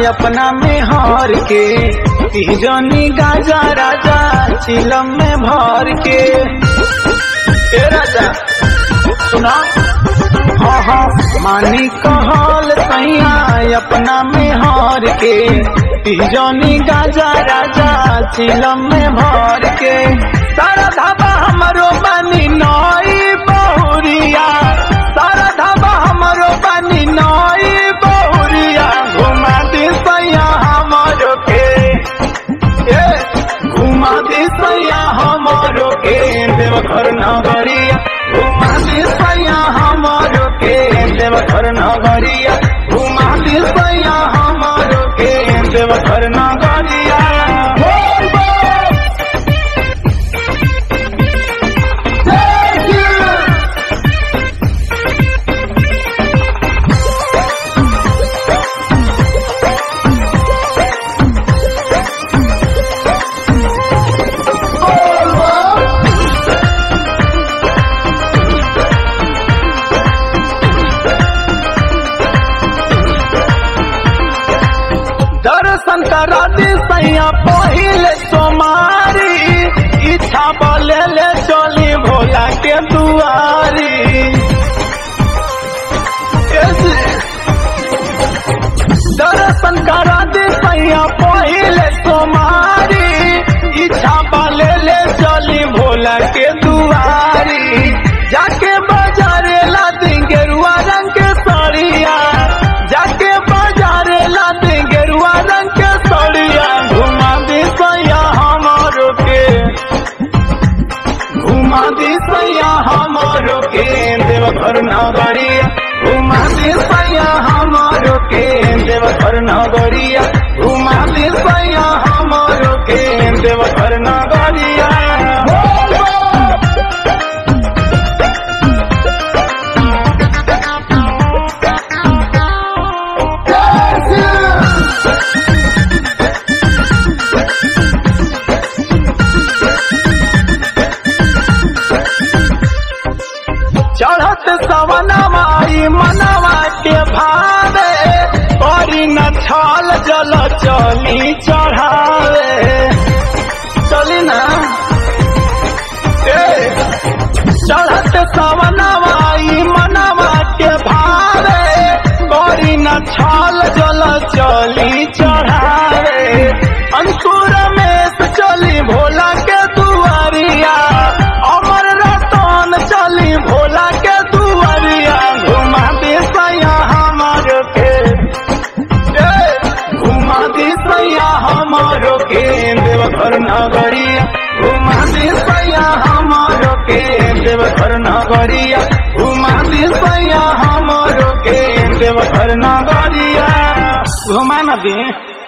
अपना में हार के जनी गाजा राजा चिलम में भर के ए राजा सुना हाँ हाँ मानी कहल सैया अपना में हार के जनी गाजा राजा चिलम में भर के सारा धाबा हमरो बनी नई बहुरिया सारा धाबा हमरो बनी नई बहुरिया घुमा दी सैया हमरो के ए घुमा दी सैया हमरो के देवघर नगरिया घुमा दी सैया हमरो के देवघर नगरिया घुमा दी सैया हमरो के देवघर नगरिया बोल बोल दर्शन करा दी सैया पहिले सोमारी इच्छा बोले ले चली भोला के दुआरी ऐसे दर्शन करा दी सैया पहिले सोमारी इच्छा बोले ले चली भोला के दुआरी जाके बाजारे ला दी गेरुआ रंग के साड़िया जाके बाजारे ला दी गेरुआ रंग के साड़िया घुमा दी सैया हमारो के घुमा दी सैया हमारो के देवघर नगरिया घुमा दी सैया हमारो के देवघर नगरिया घुमा दी सैया हमारो के देवघर नगरिया बोल बोल। चढ़त सवनवा ई मनवा के भावे करी न छल जल चली चढ़ावे चली ना ए, चढ़त सवनवा ई मनवा के भावे करी न छल जल चली चढ़ावे अंकुर में से चली भोला के दुआरिया अमर रतन चली भोला के दुआरिया घुमा दे सैया हमार के ए, घुमा दे सैया हमारो के देवघर नगरिया घुमा दे सैया हमारो के देवघर नगरिया घुमा दे सैया हमारो के देवघर नगरिया घुमा न दे